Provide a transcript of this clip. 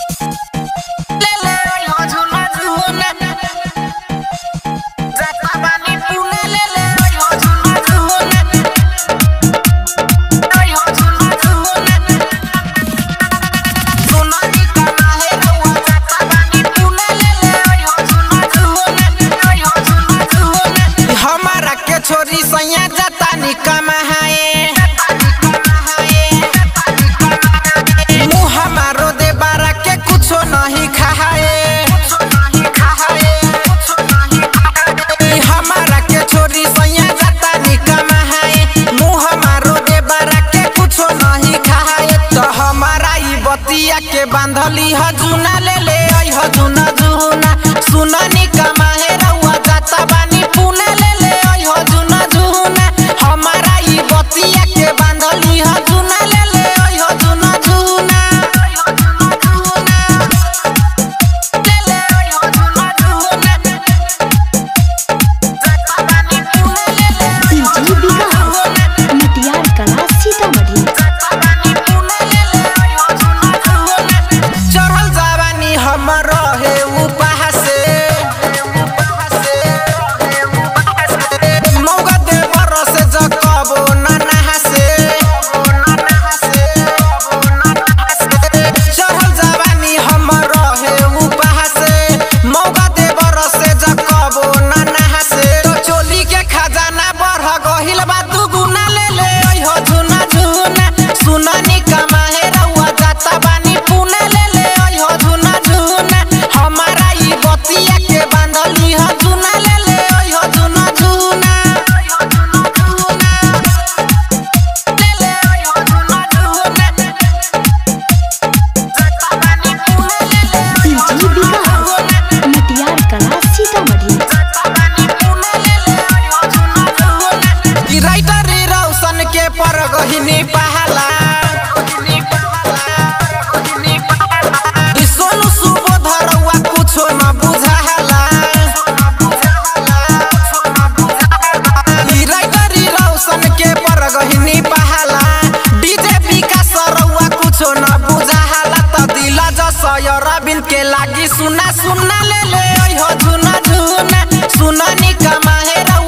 के बांधली ह जुना ले ले आई ह जुना जुना सुननी कमाहे रउआ जाता बानी पुणे ले ले आई ह जुना जुना हमारा ई बतिया के बांधली ह जुना ले ले आई ह जुना जुना ले ले आई ह जुना जुना जाता बानी पुणे ले ले आई ह डीजे विकास मटियार कला सीतामढ़ी चढ़ल जवानी हमर रहे उपाह से मौका दे बरस जकबो न नहासे चढ़ल जवानी हमर रहे उपाह से मौका दे बरस जकबो न नहासे तो चोली के खजाना बढ़ गहिल बा दुगुना ले ले अइहो झुना झुना सुननी कमाहे रउआ जाता बानी पुणे ले ले अइहो झुना झुना हमारा ई बतिया के बांधली ह झुना ले ले अइहो झुना झुना ले ले अइहो झुना झुना जाता बानी पुणे ले ले डीजे विकास मटियार कला सीतामढ़ी कि राइटर रौशन के पर गहिनी पहला कि सोनू सुबोध रउआ कुछो न बुझाला कि राइटर रौशन के पर गहिनी पहला डीजे विकास रउआ कुछो न बुझाला त दिल जसय रबिन के लागी सुना सुना ले ले ओइ हो झुना झुना सुननी कमाहे रउआ